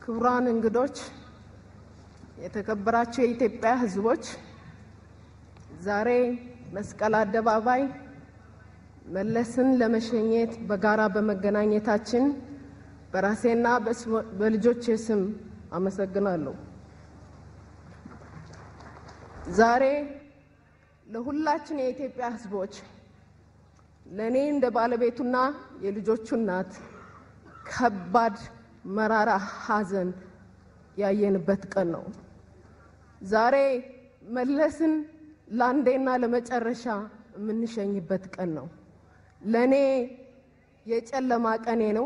ክቡራን እንግዶች፣ የተከበራችሁ የኢትዮጵያ ሕዝቦች ዛሬ መስቀል አደባባይ መለስን ለመሸኘት በጋራ በመገናኘታችን በራሴና በልጆቼ ስም አመሰግናለሁ። ዛሬ ለሁላችን የኢትዮጵያ ሕዝቦች ለእኔ እንደ ባለቤቱና የልጆቹ እናት ከባድ መራራ ሐዘን ያየንበት ቀን ነው። ዛሬ መለስን ለአንዴና ለመጨረሻ የምንሸኝበት ቀን ነው። ለእኔ የጨለማ ቀኔ ነው።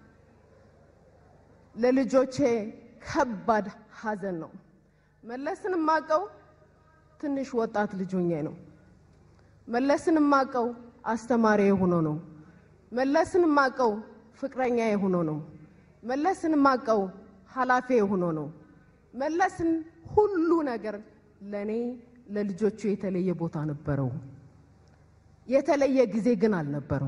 ለልጆቼ ከባድ ሐዘን ነው። መለስን የማውቀው ትንሽ ወጣት ልጅ ሆኜ ነው። መለስን የማውቀው አስተማሪ ሆኖ ነው። መለስን የማውቀው ፍቅረኛ ሆኖ ነው። መለስን የማውቀው ኃላፊ ሆኖ ነው። መለስን ሁሉ ነገር ለእኔ ለልጆቹ የተለየ ቦታ ነበረው። የተለየ ጊዜ ግን አልነበረው።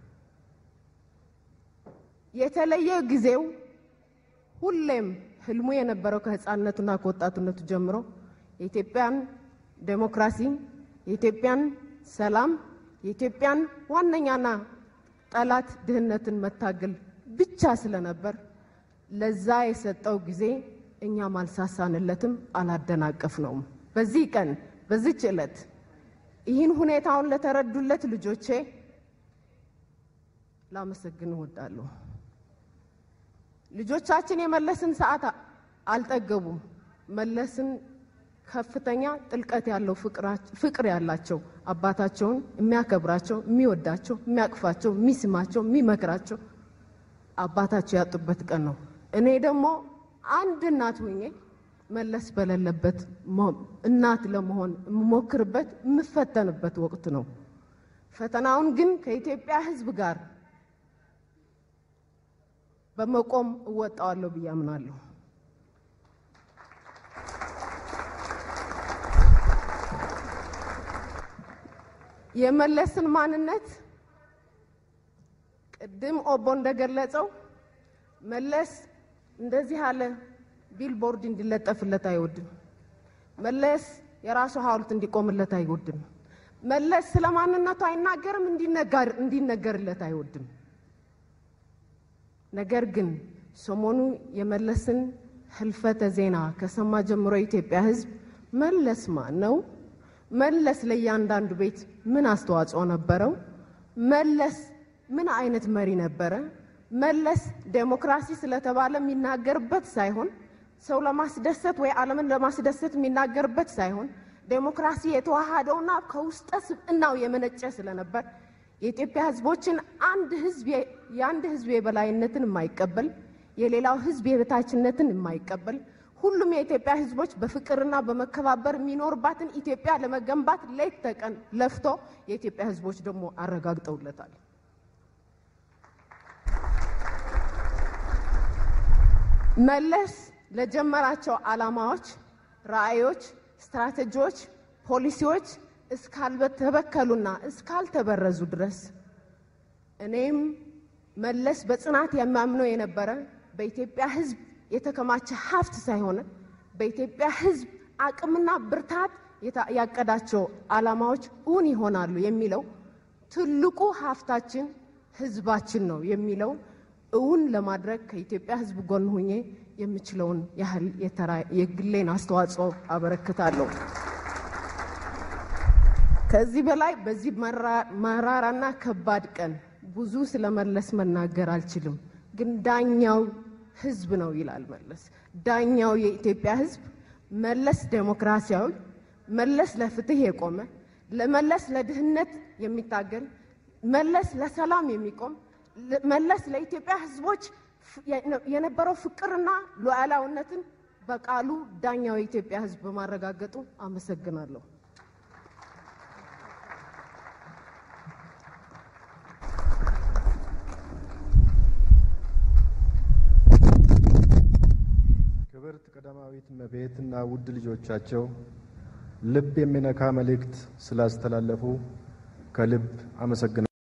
የተለየ ጊዜው ሁሌም ህልሙ የነበረው ከህፃንነቱና ከወጣትነቱ ጀምሮ የኢትዮጵያን ዴሞክራሲ፣ የኢትዮጵያን ሰላም፣ የኢትዮጵያን ዋነኛና ጠላት ድህነትን መታገል ብቻ ስለነበር ለዛ የሰጠው ጊዜ እኛም አልሳሳንለትም፣ አላደናቀፍነውም። በዚህ ቀን በዚች ዕለት ይህን ሁኔታውን ለተረዱለት ልጆቼ ላመሰግን እወዳለሁ። ልጆቻችን የመለስን ሰዓት አልጠገቡም። መለስን ከፍተኛ ጥልቀት ያለው ፍቅር ያላቸው አባታቸውን የሚያከብራቸው፣ የሚወዳቸው፣ የሚያቅፋቸው፣ የሚስማቸው፣ የሚመክራቸው አባታቸው ያጡበት ቀን ነው። እኔ ደግሞ አንድ እናት ሆኜ መለስ በሌለበት እናት ለመሆን የምሞክርበት የምፈተንበት ወቅት ነው። ፈተናውን ግን ከኢትዮጵያ ሕዝብ ጋር በመቆም እወጣዋለሁ ብዬ አምናለሁ። የመለስን ማንነት ቅድም ኦቦ እንደገለጸው መለስ እንደዚህ ያለ ቢልቦርድ እንዲለጠፍለት አይወድም። መለስ የራሱ ሐውልት እንዲቆምለት አይወድም። መለስ ስለ ማንነቱ አይናገርም፣ እንዲነገርለት አይወድም። ነገር ግን ሰሞኑ የመለስን ህልፈተ ዜና ከሰማ ጀምሮ የኢትዮጵያ ሕዝብ መለስ ማን ነው? መለስ ለእያንዳንዱ ቤት ምን አስተዋጽኦ ነበረው? መለስ ምን አይነት መሪ ነበረ? መለስ ዴሞክራሲ ስለተባለ የሚናገርበት ሳይሆን ሰው ለማስደሰት ወይ ዓለምን ለማስደሰት የሚናገርበት ሳይሆን ዴሞክራሲ የተዋሃደውና ከውስጠ ስብዕናው የመነጨ ስለነበር የኢትዮጵያ ህዝቦችን አንድ ህዝብ የአንድ ህዝብ የበላይነትን የማይቀበል የሌላው ህዝብ የበታችነትን የማይቀበል ሁሉም የኢትዮጵያ ህዝቦች በፍቅርና በመከባበር የሚኖርባትን ኢትዮጵያ ለመገንባት ሌት ተቀን ለፍቶ የኢትዮጵያ ህዝቦች ደግሞ አረጋግጠውለታል። መለስ ለጀመራቸው ዓላማዎች፣ ራዕዮች፣ ስትራቴጂዎች፣ ፖሊሲዎች እስካልተበከሉና እስካልተበረዙ ድረስ እኔም መለስ በጽናት የሚያምነው የነበረ በኢትዮጵያ ህዝብ የተከማቸ ሀብት ሳይሆን በኢትዮጵያ ህዝብ አቅምና ብርታት ያቀዳቸው ዓላማዎች እውን ይሆናሉ የሚለው ትልቁ ሀብታችን ህዝባችን ነው የሚለው እውን ለማድረግ ከኢትዮጵያ ህዝብ ጎን ሁኜ የምችለውን ያህል የግሌን አስተዋጽኦ አበረክታለሁ። ከዚህ በላይ በዚህ መራራና ከባድ ቀን ብዙ ስለመለስ መናገር አልችልም። ግን ዳኛው ህዝብ ነው ይላል መለስ። ዳኛው የኢትዮጵያ ህዝብ መለስ ዴሞክራሲያዊ፣ መለስ ለፍትህ የቆመ ለመለስ ለድህነት የሚታገል መለስ ለሰላም የሚቆም መለስ ለኢትዮጵያ ህዝቦች የነበረው ፍቅርና ሉዓላዊነትን በቃሉ ዳኛው የኢትዮጵያ ህዝብ በማረጋገጡ አመሰግናለሁ። ክብርት ቀዳማዊት እመቤትና ውድ ልጆቻቸው ልብ የሚነካ መልእክት ስላስተላለፉ ከልብ አመሰግናለሁ።